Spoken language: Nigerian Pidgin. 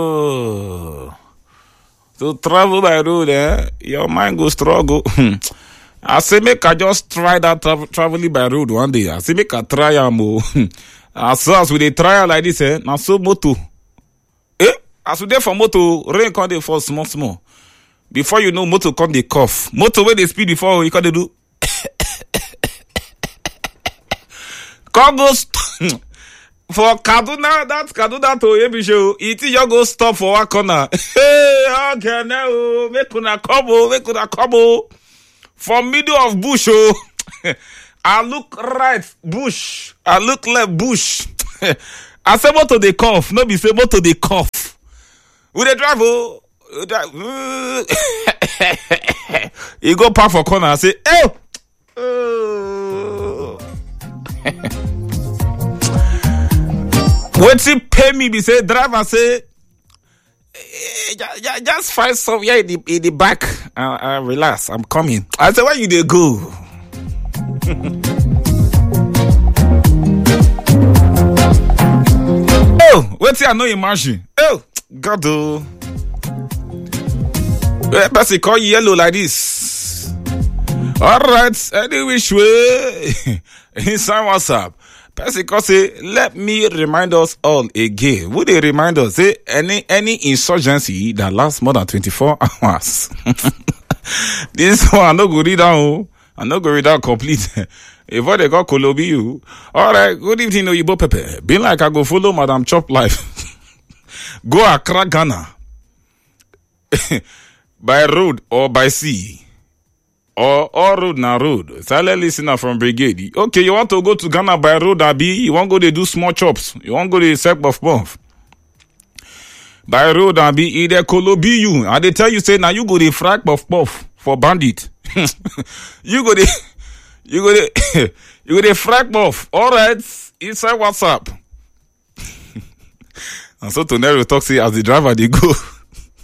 Oh. To travel by road, eh? Your mind go struggle. I say make I just try that tra- traveling by road one day. I say make I try am o. As so as we dey try am like this, eh? Na so motor. Eh? As we dey for motor, rain come dey fall small small. Before you know, motor come dey cough. Motor wey dey speed before, you come dey do. come go st- for kaduna that kaduna to yebishe o e think just go stop for one corner hey ogene o make una come o make una come o for middle of bush o i look right bush i look left bush i say motor dey cough no be say motor dey cough we dey drive o we drive e go park for corner say hey oh. wetin pay me be say driver say eh, ju- ju- just find somewhere in the in the back uh, uh, relax i'm coming i say where you dey go oh wetin i no imagine oh god o Eh, person call yellow like this alright any which way inside whatsapp person call say let me remind us all again who dey remind us say any any insurgency that last more than twenty-four hours this one i no go read am o i no go read am complete before they call kolobi you alright good evening oyibo pepper be like i go follow madam chop life go accra ghana by road or by sea or all road na road silent listener from brigade okay you want to go to ghana by road abi you wan go dey do small chops you wan go dey sell puff puff by road abi e dey kolobi you i dey tell you say na you go dey fry puff puff for bandit you go dey you go dey you go dey fry puff alright inside whatsapp and so tonero talk say as the driver dey go